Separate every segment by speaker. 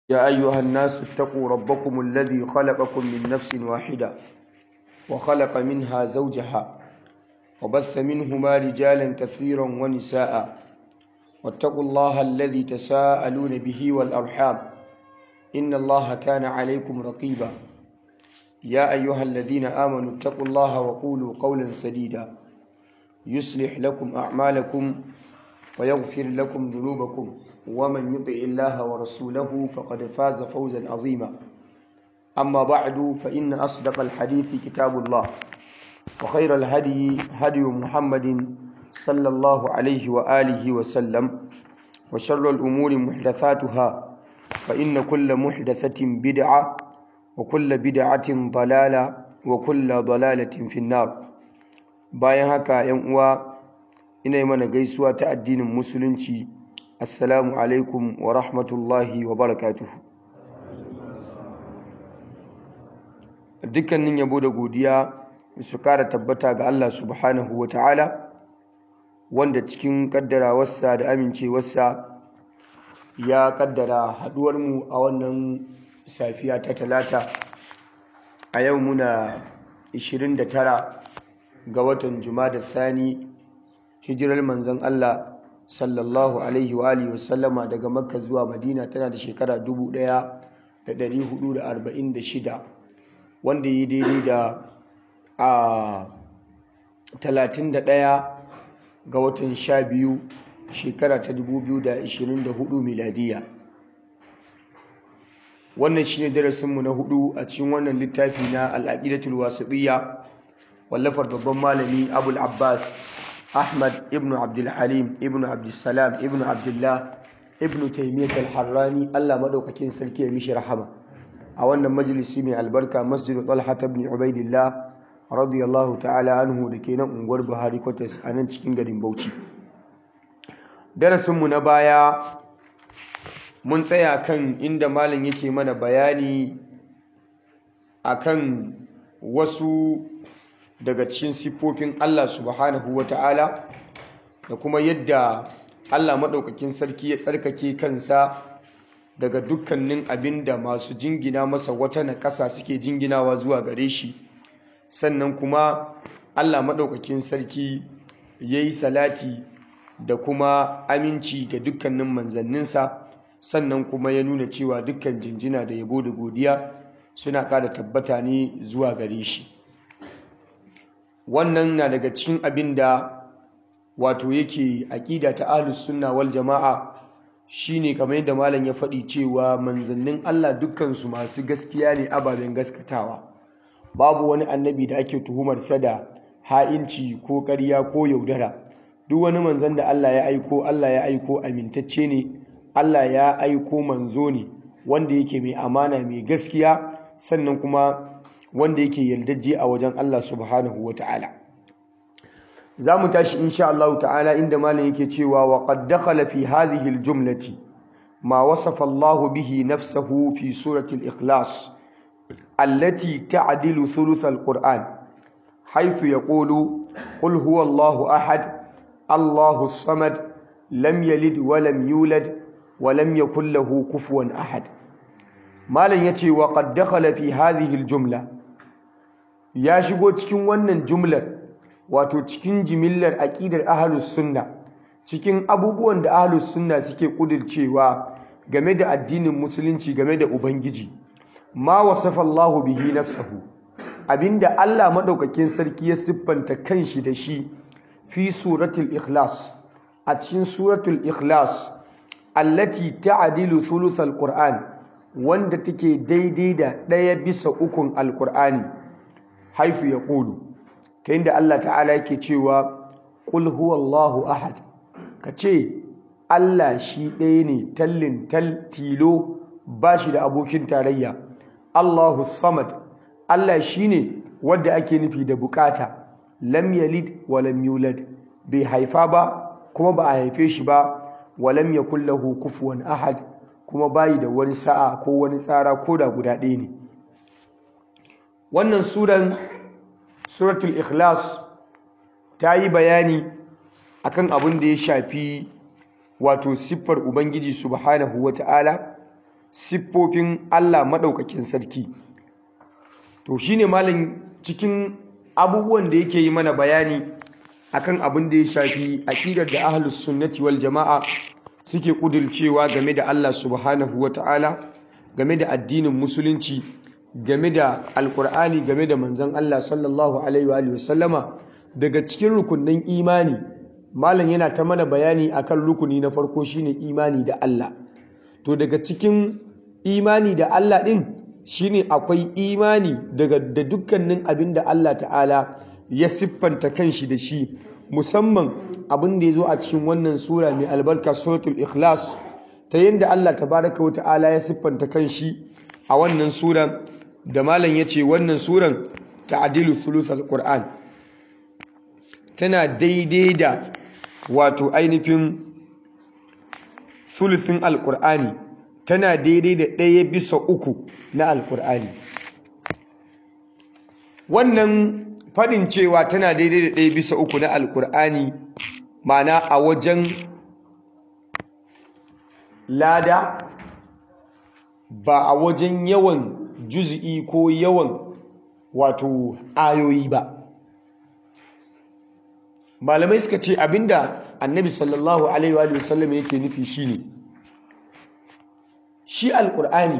Speaker 1: يا أيها الناس اتقوا ربكم الذي خلقكم من نفس واحدة وخلق منها زوجها وبث منهما رجالا كثيرا ونساء واتقوا الله الذي تساءلون به والأرحام إن الله كان عليكم رقيبا يا أيها الذين آمنوا اتقوا الله وقولوا قولا سديدا يصلح لكم أعمالكم ويغفر لكم ذنوبكم ومن يطع الله ورسوله فقد فاز فوزا عظيما أما بعد فإن أصدق الحديث كتاب الله وخير الهدي هدي محمد صلى الله عليه وآله وسلم وشر الأمور محدثاتها فإن كل محدثة بدعة وكل بدعة ضلالة وكل ضلالة في النار bayan haka ‘yan uwa ina yi mana gaisuwa ta addinin musulunci assalamu alaikum wa rahmatullahi wa barakatuhu dukkanin yabo da godiya su kara tabbata ga Allah subhanahu wa ta'ala wanda cikin kaddarawarsa da amincewarsa ya kaddara haduwarmu a wannan safiya ta talata a yau muna 29 ga watan Jumada Sani hijirar manzon Allah sallallahu alaihi wa alihi wasallama daga Makka zuwa Madina tana da shekara 1446 wanda yi daidai da a 31 ga watan 12 shekara ta 2024 miladiya wannan shine darasinmu na hudu a cikin wannan littafi na al-aqidatul wasitiyya wallafar babban malami abul abbas ahmad ibn abdulhalim ibn abdulsalam ibn abdullah ibn taimiyyat al-harrani allah madaukakin sarki ya mishi rahama a wannan majalisi mai albarka masjidu talha ibn ubaidillah radiyallahu ta'ala anhu da ke nan unguwar buhari kwatas a nan cikin garin bauchi darasinmu na baya mun tsaya kan inda malam yake mana bayani akan wasu daga cikin siffofin Allah subhanahu wa ta'ala da kuma yadda Allah maɗaukakin sarki ya tsarkake kansa daga dukkanin abin da masu jingina masa wata na ƙasa suke jinginawa zuwa gare shi sannan kuma Allah maɗaukakin sarki ya yi salati da kuma aminci ga dukkanin manzanninsa sannan kuma ya nuna cewa dukkan jinjina da yabo da godiya suna ƙara tabbata ne zuwa gare shi wannan na daga cikin abin da wato yake aƙida ta ahlus sunna wal jama'a shine kamar yadda malam ya faɗi cewa manzannin Allah dukkansu masu gaskiya ne ababen gaskatawa babu wani annabi da ake tuhumar sa da ha'inci ko ƙarya ko yaudara duk wani manzan da Allah ya aiko Allah ya aiko amintacce ne Allah ya aiko manzo ne wanda yake mai amana mai gaskiya sannan kuma wanda yake yaldajje a wajen Allah subhanahu wa ta'ala za mu tashi insha Allah ta'ala inda malam yake cewa wa qad dakhala fi hadhihi al-jumlati ma wasafa Allah bihi nafsahu fi surati al-ikhlas allati ta'dilu thuluth al-Qur'an haythu yaqulu qul huwa Allahu ahad Allahu as-samad lam yalid wa lam yulad wa lam yakul lahu kufuwan ahad malam yace wa qad dakhala fi hadhihi al-jumla ya shigo cikin wannan jumlar wato cikin jimillar aqidar ahlus sunna cikin abubuwan da ahlus sunna suke kudircewa game da addinin musulunci game da ubangiji ma wasafa Allah bihi nafsahu abinda Allah madaukakin sarki ya siffanta kanshi da shi fi suratul ikhlas a cikin suratul ikhlas allati ta'dilu thuluthal qur'an wanda take daidai da ɗaya bisa ukun alqur'ani haifu ya ƙulu ta inda Allah ta'ala yake cewa ƙul huwallahu ahad ka ce Allah shi ɗaya ne tallin tal tilo ba shi da abokin tarayya Allahu samad Allah shi ne wadda ake nufi da bukata lam yalid wa lam yulad bai haifa ba kuma ba a haife shi ba wa lam yakul lahu kufuwan ahad kuma bayi da wani sa'a ko wani tsara ko da guda ɗaya ne wannan suran suratul ikhlas ta yi bayani akan abin da ya shafi wato siffar ubangiji subhanahu wata'ala siffofin Allah maɗaukakin sarki to shine malam cikin abubuwan da yake yi mana bayani akan abin da ya shafi aqidar da ahlus sunnati wal jama'a suke kudurcewa game da Allah subhanahu wata'ala game da addinin musulunci game da alkur'ani game da manzon Allah sallallahu alaihi wa sallama daga cikin rukunin imani malam yana ta mana bayani akan rukuni na farko shine imani da Allah to daga cikin imani da Allah din shine akwai imani daga da dukkanin abin da Allah ta'ala ya siffanta kanshi da shi musamman abin da ya zo a cikin wannan sura mai albarka suratul ikhlas ta yadda Allah tabaraka wa ta'ala ya siffanta kanshi a wannan sura da malam ya ce wannan suran ta'adilu thuluth alquran tana daidai da wato ainihin thuluthin alqur'ani tana daidai da ɗaya bisa uku na alqur'ani wannan faɗin cewa tana daidai da ɗaya bisa uku na alkur'ani mana a wajen lada ba a wajen yawan juz'i ko yawan wato ayoyi ba malamai suka ce abinda annabi sallallahu alaihi wa sallam yake nufi shine shi alkur'ani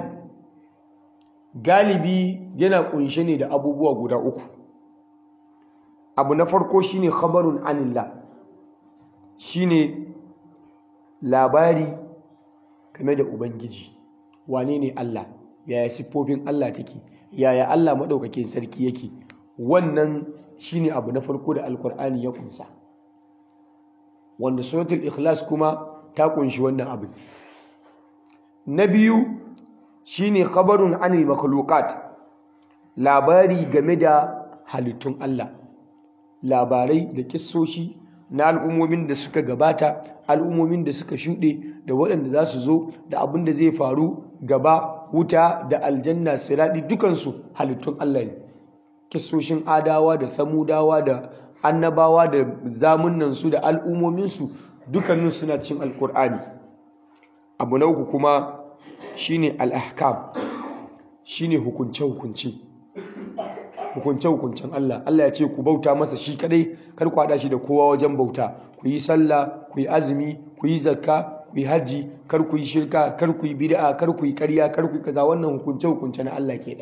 Speaker 1: galibi yana kunshe ne da abubuwa guda uku abu na farko shine khabarun anillah shine labari game da ubangiji wane ne Allah yaya siffofin Allah take yaya Allah madaukakin sarki yake wannan shine abu na farko da alkur'ani ya kunsa wanda suratul ikhlas kuma ta kunshi wannan abu na biyu shine khabarun anil makhluqat labari game da halittun Allah labarai da kissoshi na al'ummomin da suka gabata al'ummomin da suka shuɗe da waɗanda za su zo da abin da zai faru gaba wuta da aljanna siraɗi dukansu halittun Allah ne kissoshin adawa da samudawa da annabawa da zamunansu da al'ummominsu dukkanin suna cin alkur'ani abu na uku kuma shine al-ahkam shine hukunce-hukunce hukunce-hukuncen Allah Allah ya ce ku bauta masa shi kadai kar ku hada shi da kowa wajen bauta ku yi sallah ku yi azumi ku yi zakka ku yi haji kar ku yi shirka kar ku yi bid'a kar ku yi ƙarya kar ku yi kaza wannan hukunce-hukunce na Allah ke da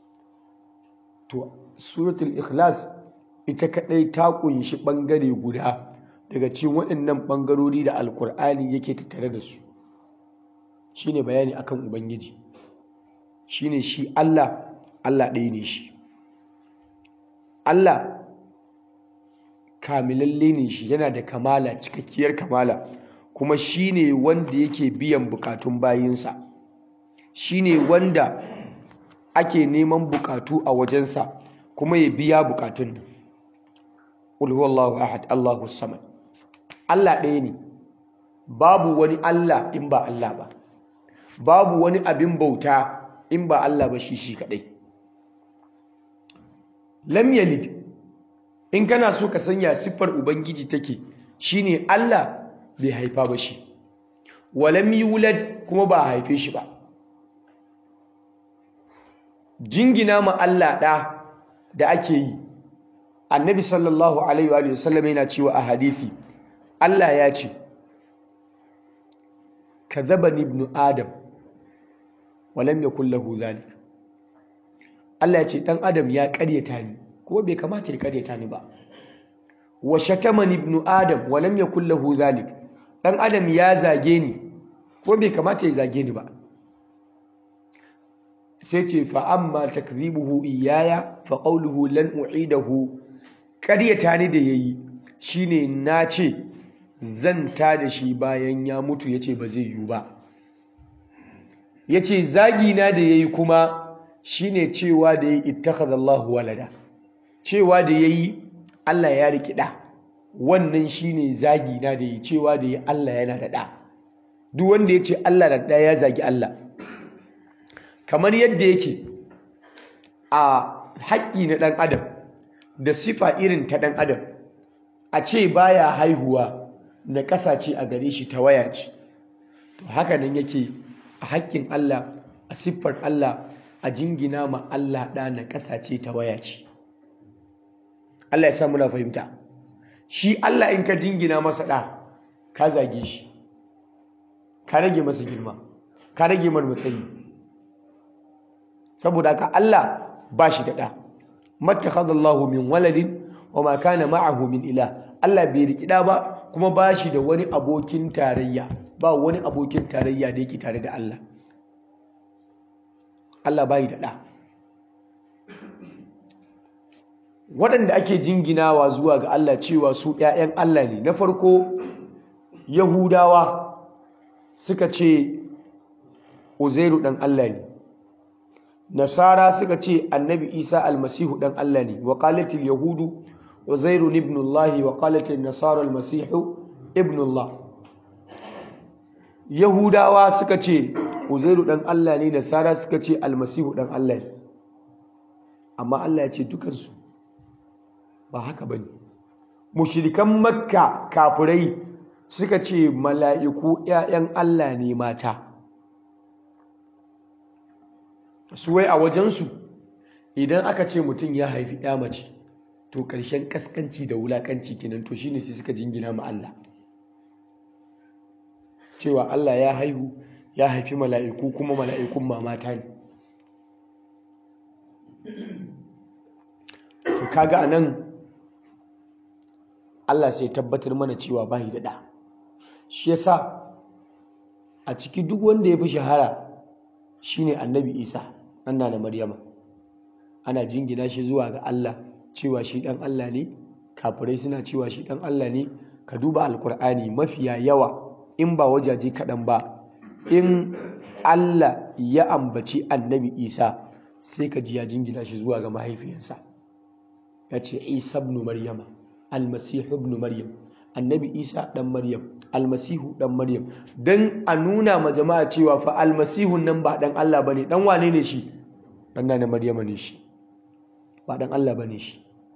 Speaker 1: to suratul ikhlas ita kadai ta kunshi bangare guda daga cikin waɗannan bangarori da alkur'ani yake tattare da su shine bayani akan ubangiji shine shi Allah Allah ɗaya ne shi Allah kamilalle ne shi yana da kamala cikakkiyar kamala kuma shine wanda yake biyan bukatun bayinsa shine wanda ake neman bukatu a wajensa kuma ya biya bukatun nan qul huwallahu ahad Allahu samad Allah ɗaya ne babu wani Allah in ba Allah ba babu wani abin bauta in ba Allah ba shi shi kadai lam yalid in kana so ka sanya siffar ubangiji take shine Allah bai haifa ba shi walam yulad kuma ba haife shi ba jingina ma Allah da da ake yi annabi sallallahu alaihi wa sallam yana cewa a hadisi Allah ya ce kadhabani ibnu adam walam yakul lahu dhalik Allah ya ce dan adam ya karyata ni kuma bai kamata ya karyata ni ba wa shatamani ibnu adam walam yakul lahu dhalik dan adam ya zage ni kuma bai kamata ya zage ni ba sai ce fa amma takdhibuhu iyaya fa qawluhu lan u'idahu karyata ni da yayi shine na ce zan ta da shi bayan ya mutu yace ba zai yiwu ba yace zagi na da yayi kuma shine cewa da yayi ittakhadha Allahu walada cewa da yayi Allah ya riki da wannan shine zagi na da yayi cewa da yayi Allah yana da da duk wanda yace Allah da da ya zagi Allah kamar yadda yake a haƙƙi na ɗan adam da sifa irin ta ɗan adam a ce baya haihuwa na ƙasa ce a gare shi ta waya ce to haka nan yake a haƙƙin Allah a siffar Allah a jingina ma Allah ɗa na ƙasa ce ta waya ce Allah ya sa muna fahimta shi Allah in ka jingina masa ɗa ka zage shi ka rage masa girma ka rage mar matsayi saboda haka Allah ba shi da ɗa mattakhadallahu min waladin wa ma kana ma'ahu min ilah Allah bai riki ɗa ba kuma ba shi da wani abokin tarayya ba wani abokin tarayya da yake tare da Allah Allah bai da ɗa waɗanda ake jinginawa zuwa ga Allah cewa su ‘ya'yan Allah ne na farko Yahudawa suka ce Uzairu ɗan Allah ne Nasara suka ce annabi Isa almasihu ɗan Allah ne wa qalatil yahudu Uzairu ibn Allah wa qalatil nasara almasihu ibn Allah Yahudawa suka ce Uzairu ɗan Allah ne Nasara suka ce almasihu ɗan Allah ne amma Allah ya ce dukansu ba haka bane mushrikan makka kafirai suka ce mala'iku ‘ya'yan Allah ne mata su wai a wajensu idan aka ce mutum ya haifi ‘ya mace to ƙarshen ƙasƙanci da wulaƙanci kenan to shine sai suka jingina ma Allah cewa Allah ya haihu ya haifi mala'iku kuma mala'ikun mamata ne to kaga anan Allah sai tabbatar mana cewa bai da ɗa shi yasa a ciki duk wanda ya fi shahara shine annabi isa ɗan na maryama ana jingina shi zuwa ga Allah cewa shi ɗan Allah ne kafirai suna cewa shi ɗan Allah ne ka duba alkur'ani mafiya yawa in ba wajaje kaɗan ba in Allah ya ambaci annabi isa sai ka ji ya jingina shi zuwa ga mahaifiyarsa ya ce isa ibn maryama almasihu ibn maryam annabi isa dan maryam almasihu dan maryam dan a nuna ma jama'a cewa fa almasihun nan ba dan Allah bane dan wane ne shi dan na maryama ne shi ba dan Allah bane shi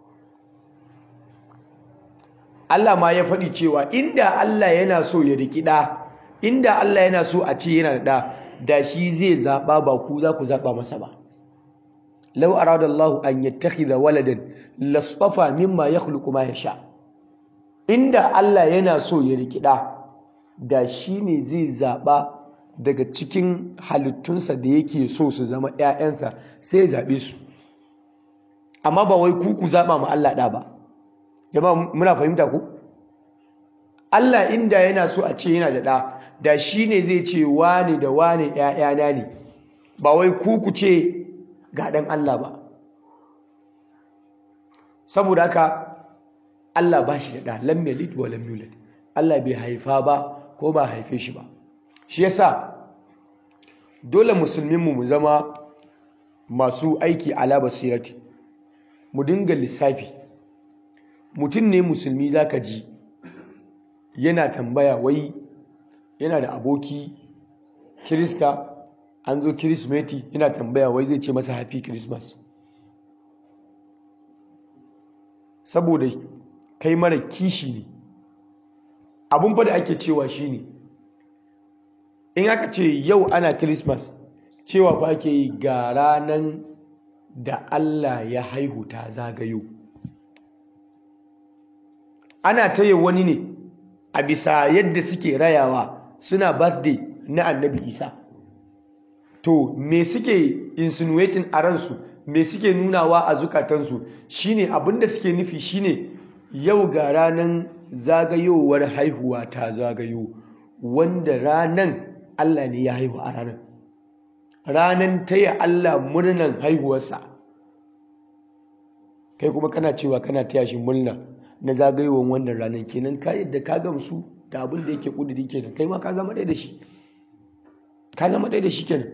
Speaker 1: Allah ma ya faɗi cewa inda Allah yana so ya riki da inda Allah yana so a ce yana da da shi zai zaba ba ku za ku zaba masa ba law arada Allah an yattakhidha waladan lastafa mimma yakhluqu ma yasha inda Allah yana so ya rikida da shi ne zai zaba daga cikin halittunsa da yake so su zama ƴaƴansa sai ya zabe su amma ba wai ku ku zaba ma Allah da ba jama'a muna fahimta ku Allah inda yana so a ce yana da da da shi ne zai ce wane da wane ƴaƴana ne ba wai ku ku ce ga ɗan Allah ba saboda haka Allah ba shi da ɗa lam yalid wa lam yulad Allah bai haifa ba ko ba haife shi ba shi yasa dole musulminmu mu zama masu aiki ala basirati mu dinga lissafi mutum ne musulmi zaka ji yana tambaya wai yana da aboki kirista an zo kirismeti yana tambaya wai zai ce masa happy christmas saboda kai mara kishi ne abun fa da ake cewa shine in aka ce yau ana christmas cewa fa ake yi ga ranan da Allah ya haihu ta zagayo ana taya wani ne a bisa yadda suke rayawa suna birthday na annabi isa to me suke insinuating a ransu me suke nunawa a zukatansu shine abinda suke nufi shine yau ga ranan zagayowar haihuwa ta zagayo wanda ranan Allah ne ya haihu a ranan ranan taya Allah murnan haihuwarsa kai kuma kana cewa kana taya shi murna na zagayowar wannan ranan kenan ka yadda ka gamsu da abin da yake kudiri kenan kai ma ka zama ɗaya da shi ka zama ɗaya da shi kenan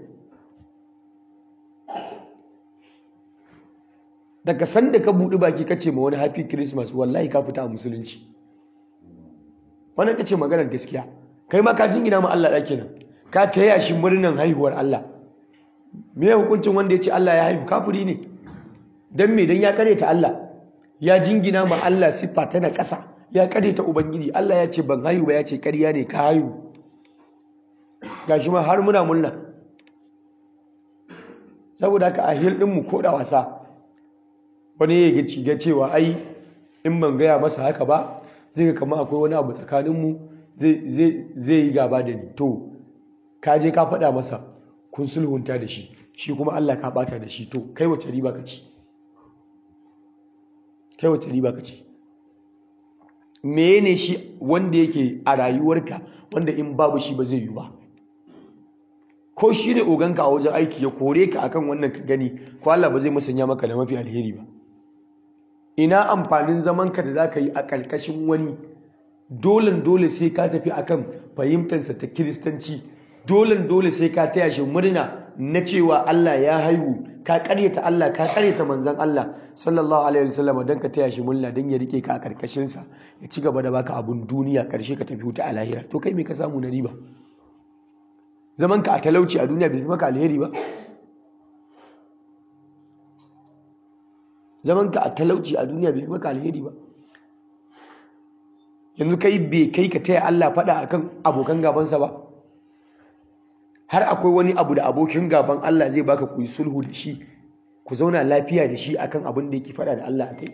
Speaker 1: daga sanda ka buɗi baki kace ma wani happy christmas wallahi ka fita a musulunci wannan kace maganar gaskiya kai ma ka jingina ma Allah ɗaki nan ka taya shi murnan haihuwar Allah me ya hukuncin wanda ya ce Allah ya haihu kafiri ne dan me dan ya ta Allah ya jingina ma Allah siffa ta na ƙasa ya ta ubangiji Allah ya ce ban haihu ba ya ce ƙarya ne ka haihu gashi ma har muna murna saboda haka a hil ɗinmu ko da wasa wani ya ga cewa ai in ban gaya masa haka ba zai ga kama akwai wani abu tsakaninmu zai yi gaba da ni to ka je ka faɗa masa kun sulhunta da shi shi kuma Allah ka ɓata da shi to kai wace riba ka ci kai wace riba ka ci ne shi wanda yake a rayuwarka wanda in babu shi ba zai yi ba ko shi ne oganka a wajen aiki ya kore ka akan wannan ka gani ko Allah ba zai musanya maka da mafi alheri ba ina amfanin zamanka da za ka yi a ƙarƙashin wani dolen dole sai ka tafi akan fahimtarsa ta kiristanci dolen dole sai ka taya shi murna na cewa Allah ya haihu ka ƙaryata Allah ka ƙaryata manzon Allah sallallahu alaihi wasallam don ka taya shi murna don ya rike ka a ƙarƙashinsa ya ci gaba da baka abun duniya ƙarshe ka tafi wuta a lahira to kai me ka samu na riba zaman ka a talauci a duniya bai fi maka alheri ba zaman ka a talauci a duniya bai fi maka alheri ba yanzu kai bai kai ka taya Allah faɗa akan abokan gabansa ba har akwai wani abu da abokin gaban Allah zai baka ku yi sulhu da shi ku zauna lafiya da shi akan abin da yake faɗa da Allah akai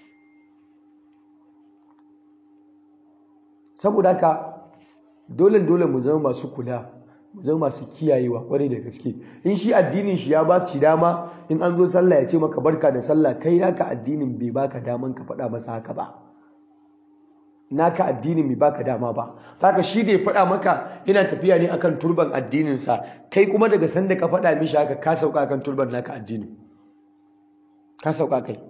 Speaker 1: saboda haka dole dole mu zama masu kula mu zama masu kiyayewa kwarai da gaske in shi addinin shi ya ba ci dama in an zo sallah ya ce maka barka da sallah kai naka addinin bai baka daman ka faɗa masa haka ba naka addinin bai baka dama ba haka shi da ya faɗa maka yana tafiya ne akan turban addininsa kai kuma daga sanda ka faɗa mishi haka ka sauka akan turban naka addini ka sauka kai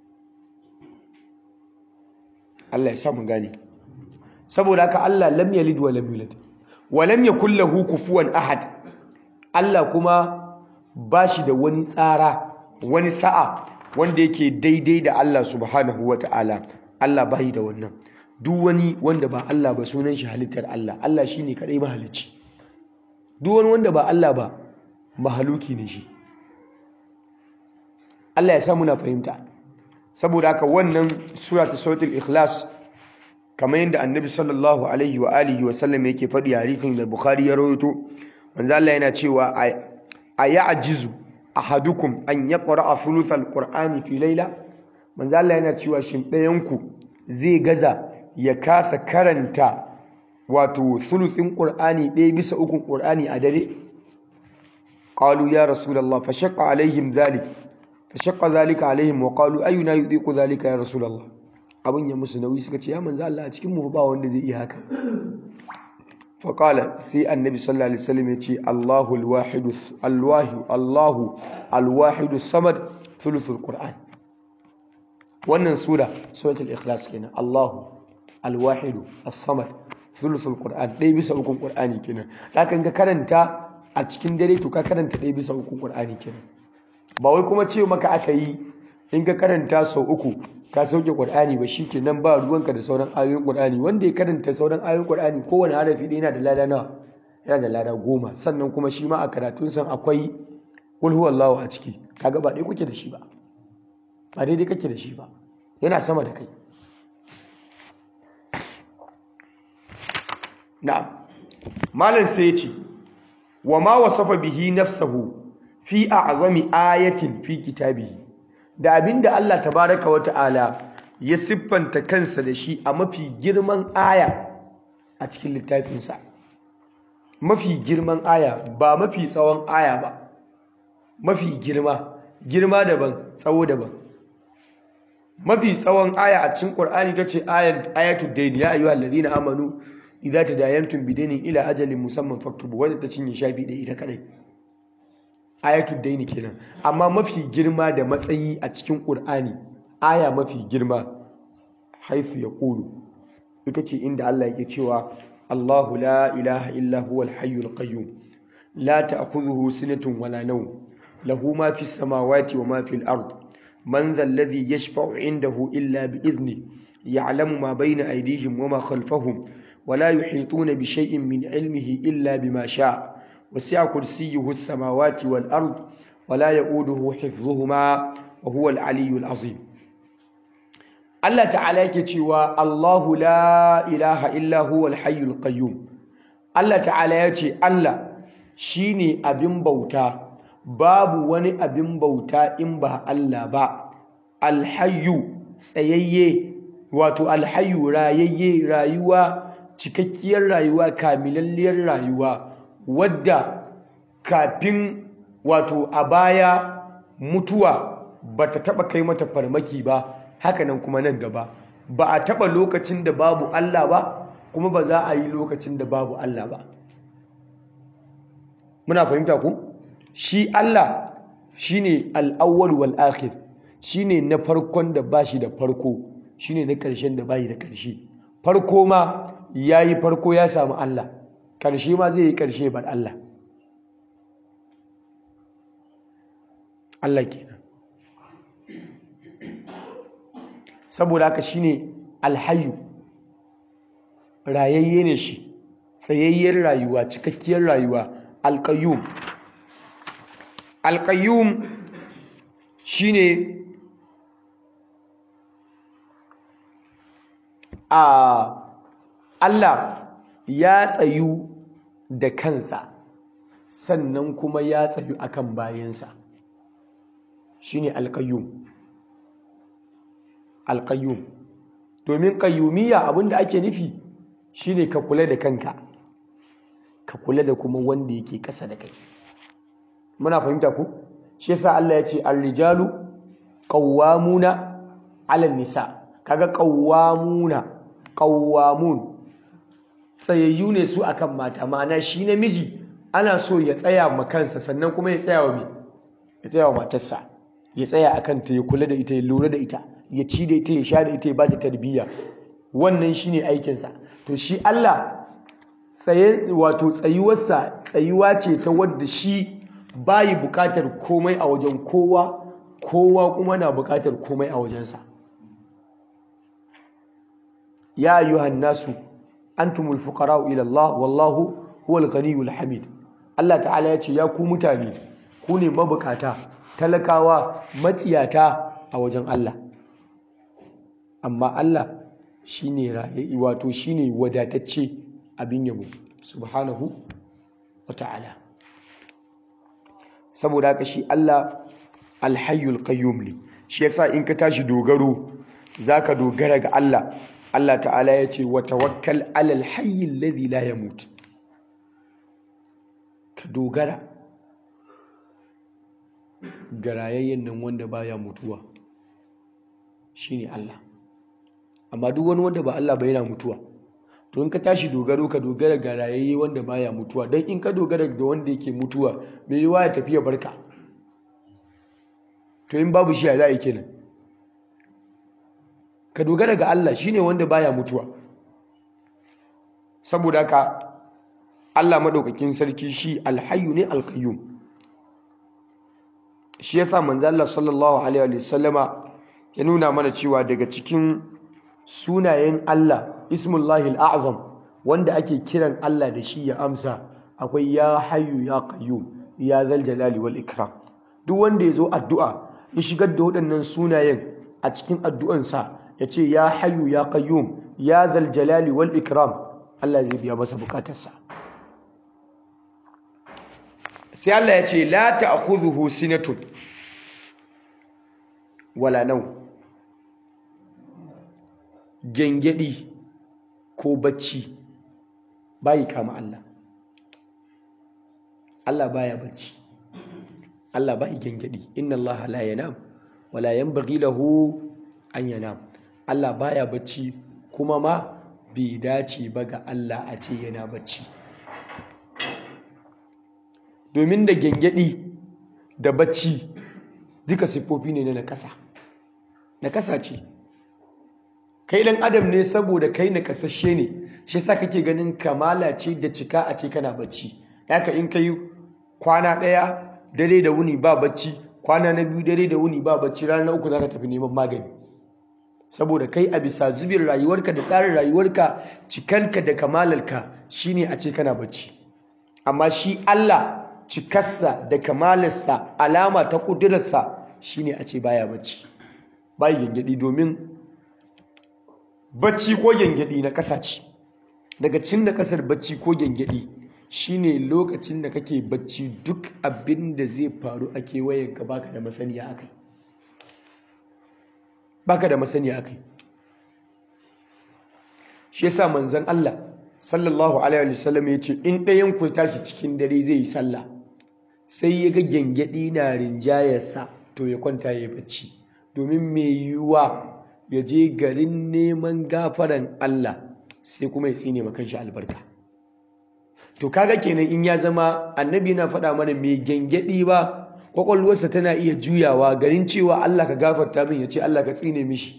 Speaker 1: Allah ya sa mu gane saboda haka Allah lam yalid wa lam yulad wa lam yakul lahu kufuwan ahad Allah kuma bashi da wani tsara wani sa'a wanda yake daidai da Allah subhanahu wata'ala Allah bai da wannan duk wani wanda ba Allah ba sunan shi halittar Allah Allah shine kadai mahalicci duk wani wanda ba Allah ba mahaluki ne shi Allah ya sa muna fahimta saboda haka wannan sura ta suratul ikhlas kamar yadda annabi sallallahu alaihi wa alihi wa sallam yake faɗi a hadisin da bukhari ya rawaito manzo Allah yana cewa a ya'jizu ahadukum an yaqra'a thuluthal qur'ani fi layla manzo Allah yana cewa shin ɗayan ku zai gaza ya kasa karanta wato thuluthin qur'ani ɗaya bisa ukun qur'ani a dare qalu ya rasulullah fa shaqqa alaihim dhalik fa shaqqa dhalika alaihim wa qalu ayuna yudiqu dhalika ya rasulullah abin ya musu nauyi suka ce ya manzo Allah a cikin mu ba wanda zai iya haka fa qala sai annabi sallallahu alaihi wasallam ya ce Allahu al-wahid al-wahid Allahu al-wahid samad thuluthul qur'an wannan sura suratul ikhlas kenan Allahu al-wahid as-samad thuluthul qur'an dai bisa ukun qur'ani kenan hakan ka karanta a cikin dare to ka karanta dai bisa ukun qur'ani kenan ba wai kuma ce maka aka yi in ka karanta sau uku ka sauke qur'ani ba shikenan ba ruwanka da sauran ayoyin qur'ani wanda ya karanta sauran ayoyin qur'ani kowane harafi ɗaya yana da lada nawa yana da lada goma sannan kuma shi ma a karatun san akwai qul huwallahu a ciki kaga ba dai kuke da shi ba ba daidai kake da shi ba yana sama da kai na'am malam sai ya ce wa ma wasafa bihi nafsahu fi a'zami ayatin fi kitabihi da abinda Allah tabaraka wa ta'ala ya siffanta kansa da shi a mafi girman aya a cikin littafinsa mafi girman aya ba mafi tsawon aya ba mafi girma girma daban tsawo daban mafi tsawon aya a cikin Qur'ani tace ayat ayatul dayn ya ayyuhal ladina amanu idza tadayantum bidainin ila ajalin musamman faktubu wanda ta cinye shafi da ita kadai ayatul daini kenan amma mafi girma da matsayi a cikin Qur'ani aya mafi girma haifu ya qulu ita ce inda Allah yake cewa Allahu la ilaha illa huwal hayyul qayyum la ta'khudhuhu sinatun wala nawm lahu ma fis samawati wa ma fil ard man dhal ladhi yashfa'u 'indahu illa bi idhni ya'lamu ma bayna aydihim wa ma khalfahum ولا يحيطون بشيء من علمه إلا بما شاء وسع كرسيه السماوات والأرض ولا يؤوده حفظهما وهو العلي العظيم الله تعالى يكتوى الله لا إله إلا هو الحي القيوم الله تعالى يكتوى الله شيني أبن بوتا babu wani abin bauta in ba Allah ba alhayyu tsayayye wato alhayyu rayayye rayuwa cikakkiyar rayuwa kamilalliyar rayuwa wadda kafin wato a baya mutuwa ba ta taɓa kai mata farmaki ba hakanan kuma nan gaba ba a taɓa lokacin da babu Allah ba kuma ba za a yi lokacin da babu Allah ba muna fahimta ku shi Allah shine al-awwal wal akhir shine na farkon da bashi da farko shine na ƙarshen da bayi da ƙarshe farko ma yayi farko ya samu Allah ƙarshe ma zai yi ƙarshe bar Allah Allah kenan saboda haka shine alhayyu rayayye ne shi tsayayyar rayuwa cikakkiyar rayuwa alqayyum alqayyum shine a Allah ya tsayu da kansa sannan kuma ya tsayu akan bayansa shine alqayyum alqayyum domin qayyumiyya abinda ake nufi shine ka kula da kanka ka kula da kuma wanda yake ƙasa da kai muna fahimta ku shi yasa Allah ya ce ar-rijalu qawwamuna 'ala nisa kaga qawwamuna qawwamun tsayayyu ne su akan mata ma'ana shi namiji ana so ya tsaya ma kansa sannan kuma ya tsaya wa me ya tsaya wa matarsa ya tsaya akan ta ya kula da ita ya lura da ita ya ci da ita ya sha da ita ya ba ta tarbiyya wannan shine aikinsa to shi Allah tsaye wato tsayuwarsa tsayuwa ce ta wadda shi bayi bukatar komai a wajen kowa kowa kuma na bukatar komai a wajensa ya ayyuhan nasu antumul fuqara'u ila Allah wallahu huwal ghaniyul hamid Allah ta'ala ya ce ya ku mutane ku ne mabukata talakawa matsiyata a wajen Allah amma Allah shine raye wato shine wadatacce abin yabo subhanahu wata'ala saboda haka shi Allah alhayyul qayyum ne shi yasa in ka tashi dogaro zaka dogara ga Allah Allah ta'ala ya ce wa tawakkal alal hayyil ladhi la yamut ka dogara ga rayayyen nan wanda baya mutuwa shine Allah amma duk wani wanda ba Allah ba yana mutuwa to in ka tashi dogaro ka dogara ga rayayye wanda baya mutuwa don in ka dogara ga wanda yake mutuwa mai yiwa ya tafiya barka to in babu shi ya za a yi kenan ka dogara ga Allah shine wanda baya mutuwa saboda haka Allah madaukakin sarki shi alhayyu ne alqayyum shi yasa manzo Allah sallallahu alaihi wa sallama ya nuna mana cewa daga cikin sunayen Allah ismullahi al'azam wanda ake kiran Allah da shi ya amsa akwai ya hayyu ya qayyum ya zal jalali wal ikram duk wanda ya zo addu'a ya shigar da waɗannan sunayen a cikin addu'ansa ya ce ya hayyu ya qayyum ya zal jalali wal ikram Allah zai biya masa bukatarsa sai Allah ya ce la ta'khudhuhu sinatun wala nau gengedi ko bacci bayi kama Allah Allah baya bacci Allah bayi gengedi inna Allah la yanam wala yanbaghi lahu an yanam Allah baya bacci kuma ma bai dace ba ga Allah a ce yana bacci domin da gengedi da bacci duka siffofi ne na nakasa nakasa ce kai dan adam ne saboda kai nakasashe ne shi yasa kake ganin kamala ce da cika a ce kana bacci haka in kai kwana daya dare da wuni ba bacci kwana na biyu dare da wuni ba bacci rana uku zaka tafi neman magani saboda kai a bisa zubin rayuwarka da tsarin rayuwarka cikanka da kamalarka shine a ce kana bacci amma shi Allah cikarsa da kamalarsa alama ta kudurarsa shine a ce baya bacci bai gengedi domin bacci ko gengedi na ƙasa ce daga cin da ƙasar bacci ko gengedi shine lokacin da kake bacci duk abin da zai faru a kewayenka baka da masaniya akai baka da masaniya akai shi yasa manzon Allah sallallahu alaihi wasallam ya ce in ɗayan ku tashi cikin dare zai yi sallah sai ya ga gyangyaɗi na rinjayarsa to ya kwanta ya yi bacci domin mai yiwuwa ya je garin neman gafaran Allah sai kuma ya tsine makan shi albarka to kaga kenan in ya zama annabi na faɗa mana mai gyangyaɗi ba kwakwalwarsa tana iya juyawa garin cewa Allah ka gafarta min ya ce Allah ka tsine mishi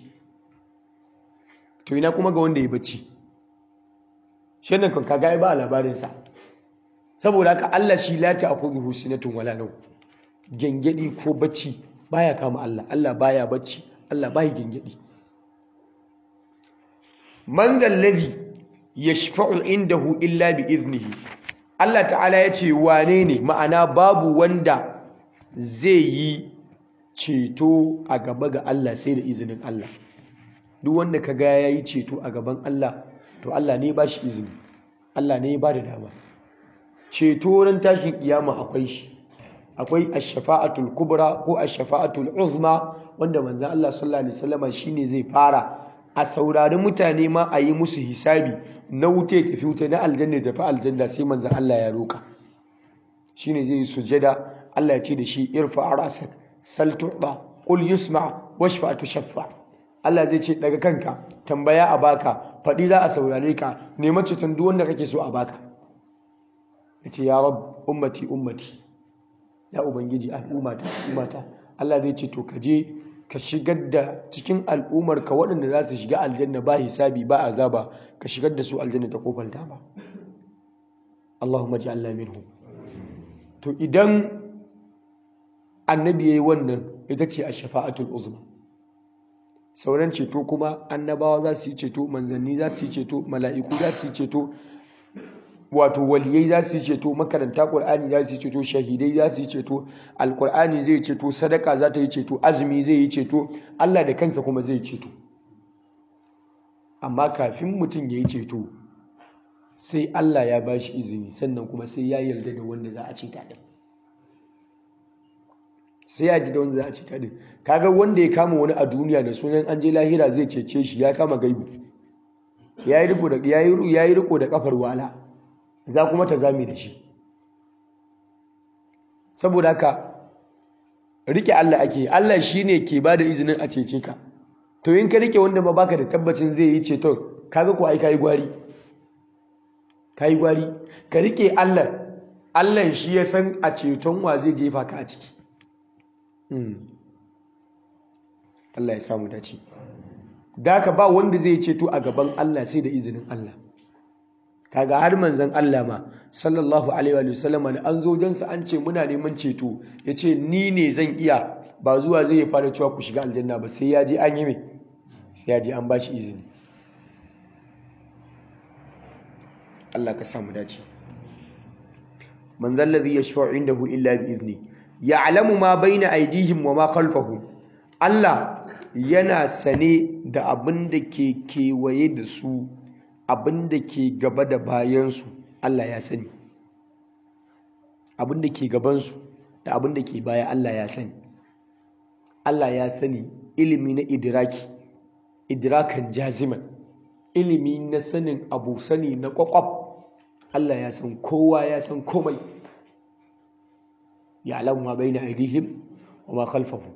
Speaker 1: to ina kuma ga wanda ya bacci shi nan kan kaga ba labarinsa saboda haka Allah shi la ta'khudhuhu sinatun wala nawm gengedi ko bacci baya kama Allah Allah baya bacci Allah baya gengedi man alladhi yashfa'u indahu illa bi iznihi Allah ta'ala yace wane ne ma'ana babu wanda zai yi ceto a gaba ga Allah sai da izinin Allah duk wanda kaga yayi ceto a gaban Allah to Allah ne ba shi izini Allah ne ya ba da dama ceto ran tashin kiyama akwai shi akwai ash-shafa'atul kubra ko ash-shafa'atul uzma wanda manzon Allah sallallahu alaihi wasallam shine zai fara a saurari mutane ma a yi musu hisabi na wuce tafi wuta na aljanna tafi aljanna sai manzon Allah ya roka shine zai yi sujada Allah ya ce da shi irfa rasak sal tu'ta qul yusma washfa tushaffa Allah zai ce daga kanka tambaya a baka faɗi za a saurare ka nema ceton duk wanda kake so a baka ya ce ya rab ummati ummati ya ubangiji al'ummata al'ummata Allah zai ce to ka je ka shigar da cikin al'ummar ka waɗanda za su shiga aljanna ba hisabi ba azaba ka shigar da su aljanna ta kofar dama Allahumma ja'alna minhum to idan annabi yayi wannan ita ce ash-shafa'atul uzma sauran ceto kuma annabawa za su yi ceto manzanni za su yi ceto mala'iku za su yi ceto wato waliyai za su yi ceto makaranta ƙur'ani za su yi ceto shahidai za su yi ceto alƙur'ani zai ceto sadaka za ta yi ceto azumi zai yi ceto allah da kansa kuma zai ceto amma kafin mutum ya yi ceto sai allah ya ba shi izini sannan kuma sai ya yarda da wanda za a ceta din sai ya ji da wanda za a ceta din kaga wanda ya kama wani a duniya da sunan an je lahira zai cece shi ya kama gaibu ya yi riko da ya yi riko da kafar wala za kuma ta zame da shi saboda haka rike Allah ake Allah shine ke ba da izinin a cece ka to in ka rike wanda ma baka da tabbacin zai yi ceton kaga ko ai kai gwari kai gwari ka rike Allah Allah shi ya san a ceton wa zai jefa ka a ciki Allah ya samu dace da ka ba wanda zai ceto a gaban Allah sai da izinin Allah kaga har manzon Allah ma sallallahu alaihi wa sallama da an zo jansa an ce muna neman ceto yace ni ne zan iya ba zuwa zai fara cewa ku shiga aljanna ba sai ya je an yi mai sai ya je an bashi izini Allah ka samu dace man zallazi yashfa'u indahu illa bi izni ya'lamu ma baina aydihim wa ma khalfahum Allah yana sane da abin da ke kewaye da su abin da ke gaba da bayansu Allah ya sani abin da ke gabansu da abin da ke baya Allah ya sani Allah ya sani ilimi na idiraki idrakan jaziman ilimi na sanin abu sani na kwakwaf Allah ya san kowa ya san komai ya'lamu ma baina aydihim wa ma khalfahum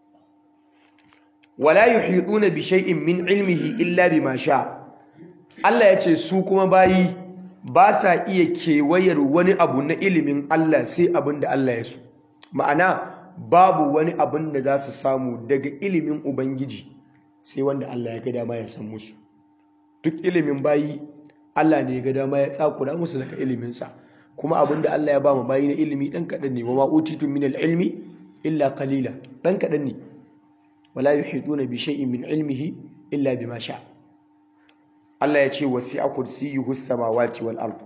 Speaker 1: wala yuhituna bi shay'in min ilmihi illa bima sha Allah ya ce su kuma bayi ba sa iya kewayar wani abu na ilimin Allah sai abin da Allah ya so ma'ana babu wani abin da za su samu daga ilimin ubangiji sai wanda Allah ya ga dama ya san musu duk ilimin bayi Allah ne ya ga dama ya tsakura musu daga iliminsa kuma abin da Allah ya ba mu bayi na ilimi dan kaɗan ne wa ma utitu min ilmi illa qalila dan kaɗan ne wala yuhituna bi shay'in min ilmihi illa bima sha Allah ya ce wasi'a kursiyyuhu samawati wal ard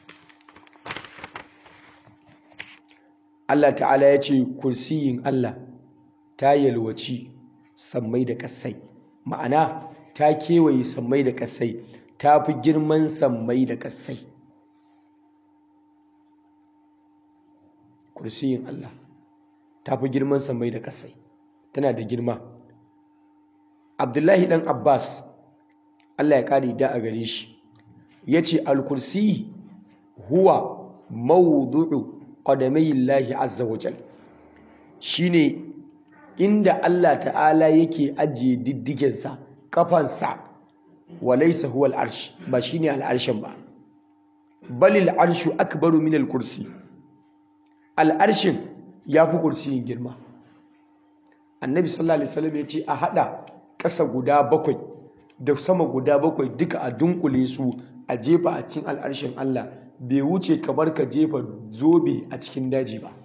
Speaker 1: Allah ta'ala ya ce kursiyin Allah ta yalwaci sammai da kasai ma'ana ta kewaye sammai da kasai ta fi girman sammai da kasai kursiyin Allah ta fi girman samai da kasai tana da girma abdullahi dan abbas Allah ya kare da a gare shi ya ce al-kursi huwa mawdu'u qadamai Allah azza wa jal shine inda Allah ta'ala yake ajiye diddigensa kafansa walaysa huwa al-arsh ba shine al-arshin ba bal al-arshu akbaru min al-kursi al-arshin yafi kursiyin girma annabi sallallahu alaihi wasallam ya ce a hada ƙasa guda bakwai da sama guda bakwai duka a dunkule su a jefa a cikin al'arshin Allah bai wuce kamar ka jefa zobe a cikin daji ba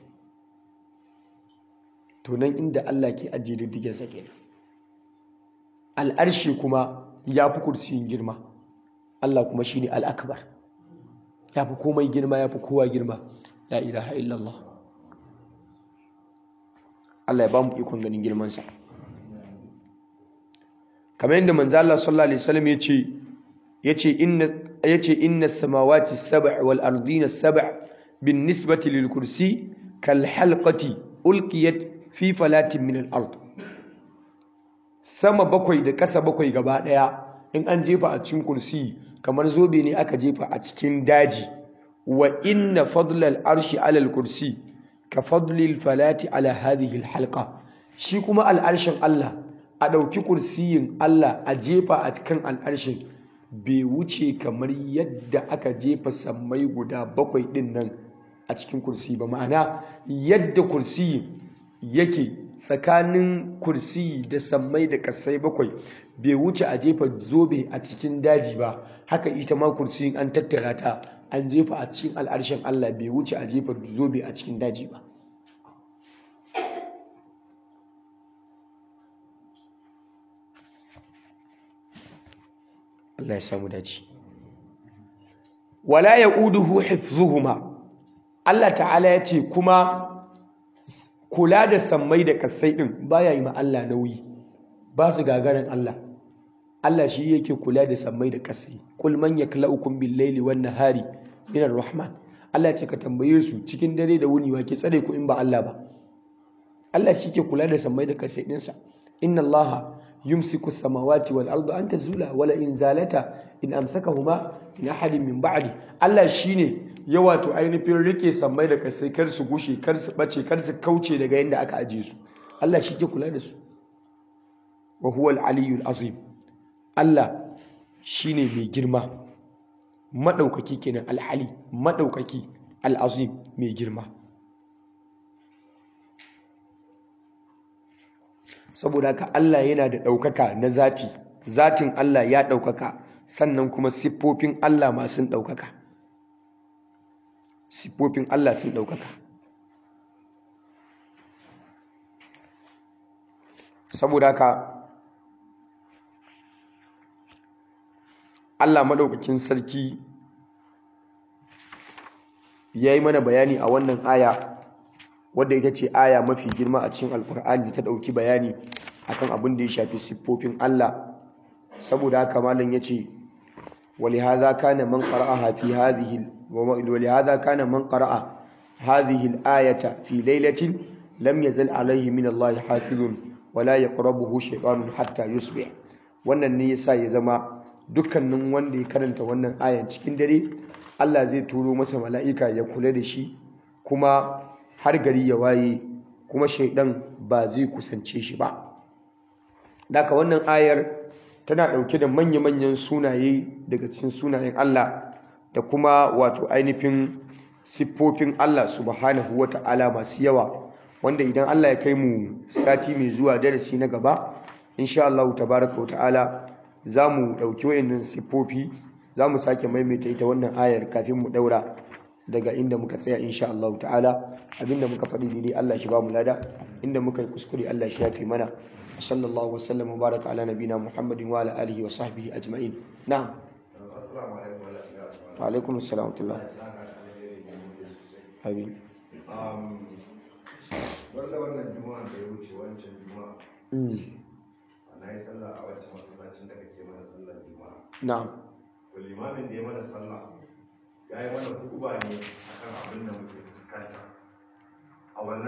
Speaker 1: to nan inda Allah ke ajiye diddigen sa kenan al'arshi kuma ya fi kursiyin girma Allah kuma shine al'akbar ya fi komai girma ya fi kowa girma la ilaha illallah Allah ya ba mu ikon ganin girmansa kamar yadda manzo Allah sallallahu alaihi wasallam yace yace inna yace inna samawati sab' wal ardina sab' bin nisbati lil kursi kal halqati ulqiyat fi falatin min al ard sama bakwai da kasa bakwai gaba daya in an jefa a cikin kursi kamar zobe ne aka jefa a cikin daji wa inna fadlal arshi ala al kursi ka fadlil falati ala hadhihi al halqa shi kuma al arshin Allah a ɗauki kursiyin Allah a jefa a cikin al'arshin bai wuce kamar yadda aka jefa sammai guda bakwai ɗin nan a cikin kursi ba ma'ana yadda kursiyi yake tsakanin kursiyi da sammai da kasai bakwai bai wuce a jefa zobe a cikin daji ba haka ita ma kursiyin an tattara ta an jefa a cikin al'arshin Allah bai wuce a jefa zobe a cikin daji ba Allah ya samu dace wala yauduhu hifzuhuma Allah ta'ala ya ce kuma kula da sammai da kasai din baya yi ma Allah nauyi ba su gagarin Allah Allah shi yake kula da sammai da kasai kul man yaklaukum bil laili wan nahari min rahman Allah ce ka tambaye su cikin dare da wuni wa ke tsare ku in ba Allah ba Allah shi ke kula da sammai da kasai dinsa inna Allah yumsiku samawati wal ardu an tazula wala in zalata in amsakahuma min ahadin min ba'di Allah shine ya wato ainihin rike sammai da kasai kar su gushe kar su bace kar su kauce daga yanda aka aje su Allah shi ke kula da su wa huwa al-aliyyul azim Allah shine mai girma madaukaki kenan al-ali madaukaki al-azim mai girma saboda haka Allah yana da ɗaukaka na zati zatin Allah ya ɗaukaka sannan kuma siffofin Allah ma sun ɗaukaka siffofin Allah sun ɗaukaka saboda haka Allah maɗaukakin sarki ya yi mana bayani a wannan aya wadda ita ce aya mafi girma a cikin alkur'ani ta ɗauki bayani akan abin da ya shafi siffofin Allah saboda haka malam yace ولهذا كان من قرأها في هذه ولهذا كان من قرأ هذه الآية في ليلة لم يزل عليه من الله حافظ ولا يقربه شيطان حتى يصبح wannan ne yasa ya zama dukkanin wanda ya karanta wannan ayan cikin dare Allah zai turo masa mala'ika ya kula da shi kuma har gari ya waye kuma shaidan ba zai kusance shi ba daga wannan ayar tana ɗauke da manya-manyan sunaye daga cikin sunayen Allah da kuma wato ainihin siffofin Allah subhanahu wa ta'ala masu yawa wanda idan Allah ya kai mu sati mai zuwa darasi na gaba insha Allah tabaraka wa ta'ala za mu ɗauki wayannan siffofi za mu sake maimaita ita wannan ayar kafin mu ɗaura daga inda muka tsaya insha Allah ta'ala abinda muka faɗi daidai Allah shi ba mu lada inda muka yi kuskure Allah shi yafi mana sallallahu wasallam baraka ala nabina muhammadin wa ala alihi wa sahbihi ajma'in na'am
Speaker 2: assalamu alaikum wa rahmatullahi
Speaker 1: wa alaikum assalam wa rahmatullah amin
Speaker 2: um wanda wannan juma'a da ya wuce wancan juma'a
Speaker 1: Mm,
Speaker 2: na yi sallah a wancan masallacin da kake mana sallar juma'a
Speaker 1: na'am
Speaker 2: to limamin da ya mana sallah ya yi mana hukuba ne akan abin da muke fuskanta a wannan